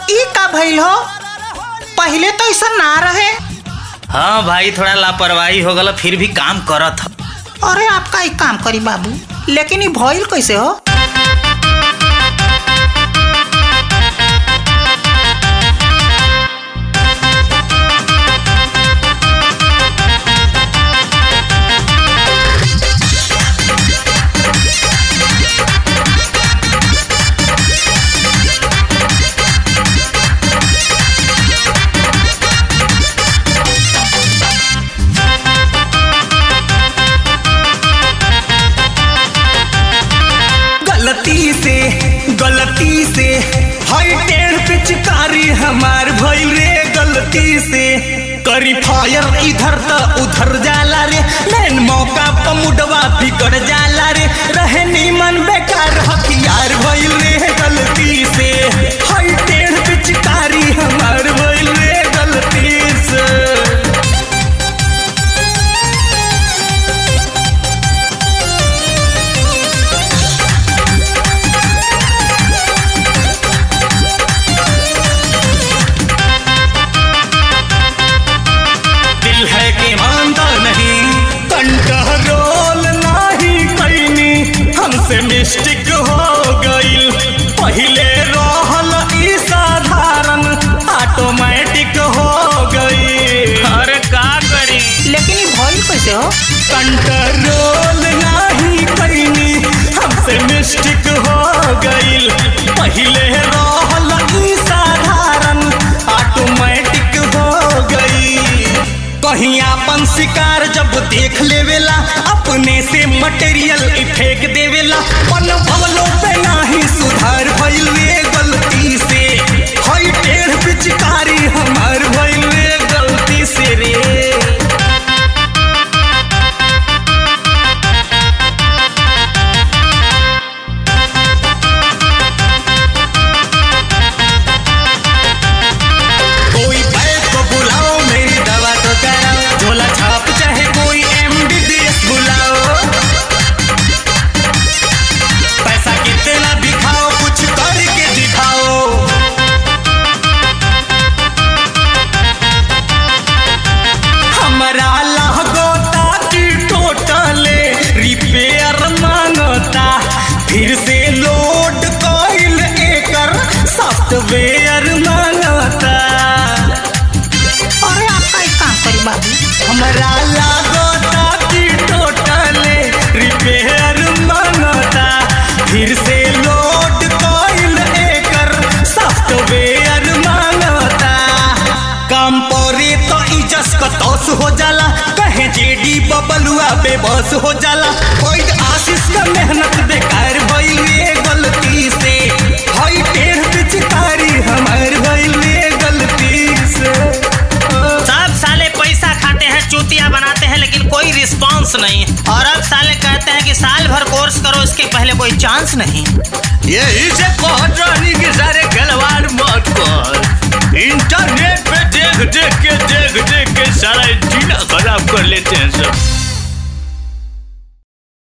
ई का भइल हो पहले तो ऐसा ना रहे हाँ भाई थोड़ा लापरवाही हो गल फिर भी काम करत ह अरे आपका एक काम करी बाबू लेकिन ई भइल कैसे हो गलती से गलती से हई टेढ़ पिचकारी हमार भइल रे गलती से करी फायर इधर त उधर जाला रे मैन मौका पर मुडवा बिगड़ जाला रे रहे नीमन बेकार हथियार भइल रे गलती से हई टेढ़ पिचकारी हमार भइल रे गलती से दिल है कि मानता नहीं कंट्रोल नहीं कैनी हमसे मिस्टेक हो गईल पहले रहल ई साधारण ऑटोमेटिक हो गई अरे का करी लेकिन ई भइल कैसे हो कंट्रोल नहीं कैनी हमसे मिस्टेक हो गईल पहले रहल ई साधारण ऑटोमेटिक हो गई कहीं अपन शिकार जब देख लेवेला अपने से मटेरियल फेंक देवेला पन भवलो पे नाही सुधार भइल रे गलती से हई टेढ़ पिचकारी हमार भइल रे गलती से रे कोई बैद को बुलाओ मेरी दवा तो कराओ झोला छाप चाहे कोई एमबीबीएस बुलाओ पैसा कितना दिखाओ कुछ करके दिखाओ हमारा लागोता की टोटले रिपेयर मांगता फिर से लोड कइल एकर सॉफ्टवेयर मांगता अरे आपका एक काम करी बाबू हमरा लागोता की टोटले रिपेयर मांगता फिर से लोड कइल एकर सॉफ्टवेयर मांगता काम परे तो इजस कतौस हो जाला कहे जेडी बबलुआ बेबस हो जाला कोई आशीष का मेहनत बेकार भइल रे गलती से हई टेढ़ पिचकारी हमार भइल रे गलती से सब साले पैसा खाते हैं चूतिया बनाते हैं लेकिन कोई रिस्पांस नहीं और अब साले कहते हैं कि साल भर कोर्स करो इसके पहले कोई चांस नहीं यही से कहत रहनी कि सारे खिलवाड़ मत कर इंटरनेट पे देख देख के देख देख के सारा जीना खराब कर लेते हैं सब